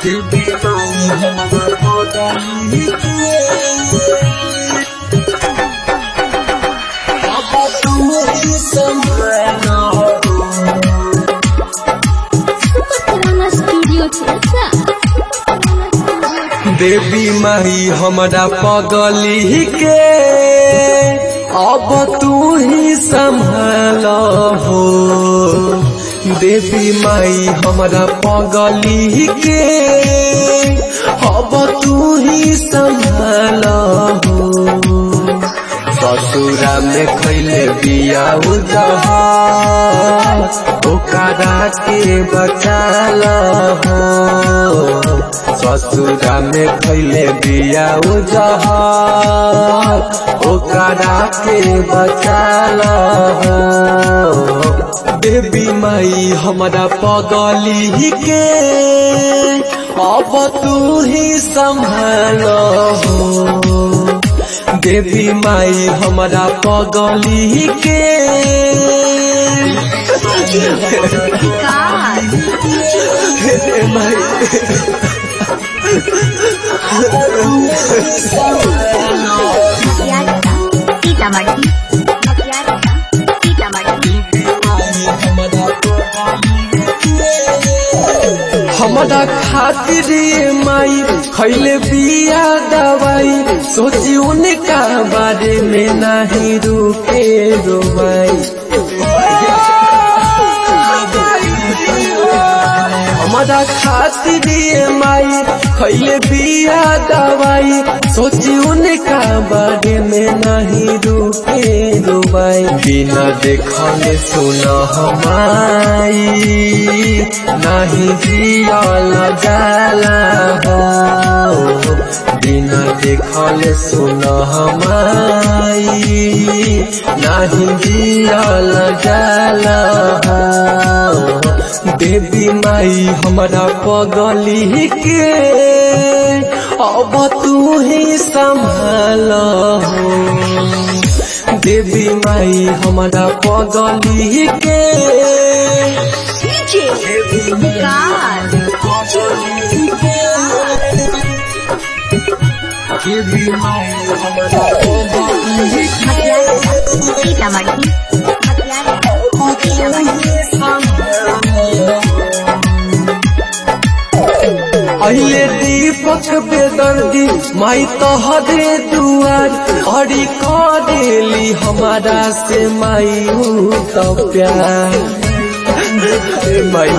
देवी माई हमारा पगली के अब तू ही संभालो Purana Studio Cerita. देवी माई हमारा पगली के अब तू ही संभाल हो देवी माई हमारा पगली के अब तू ही संभाल हो ससुरा में खैले बिया उजहा ओकरा के बचाल हो ससुरा में खैले बिया उजहा ओकरा के बचाल हो देवी माई हमारा पगली के अब तू ही संभाल हो देवी माई हमारा पगली के हे माई Makiarita. Tita Marti. Makiarita. Tita Marti. हमारा खातिर ये माई खैले बिया दवाई सोची उनका बारे में नहीं रुके रोमाई हमारा खातिर ये माई खैले बिया दवाई सोची उनका बारे में नहीं रुके रोमाई बिना देखले सुना हमाई नहीं जियल जाला हो बिना देखल सुन हमाई नहीं जियल जाला हो देवी माई हमारा पगली के अब तू ही संभाल हो देवी माई हमारा पगली के Makiarita. Tita Marti. Makiarita. Tita Marti. अहिले दीपक बेदर्दी माई तहरे दुआर हरी करेली हमारा से माई ऊ तो प्यार ए माई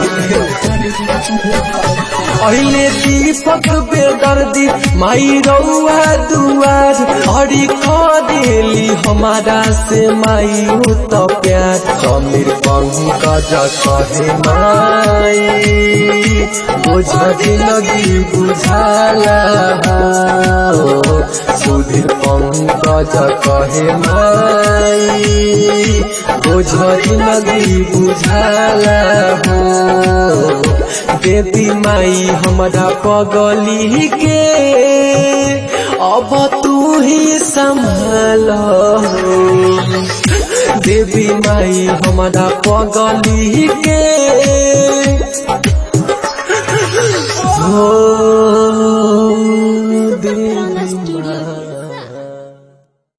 अहिले दीपक बेदर्दी माई रौआ दुआर हरी करेली हमारा से माई ऊ तो प्यार समीर पंकज कहे माई बुझी लगी बुझाला हो सुधीर पंकज कहे माई बुझी लगी बुझाला हो देवी माई हमारा पगली के अब तू ही संभाल हो देवी माई हमारा पगली के हो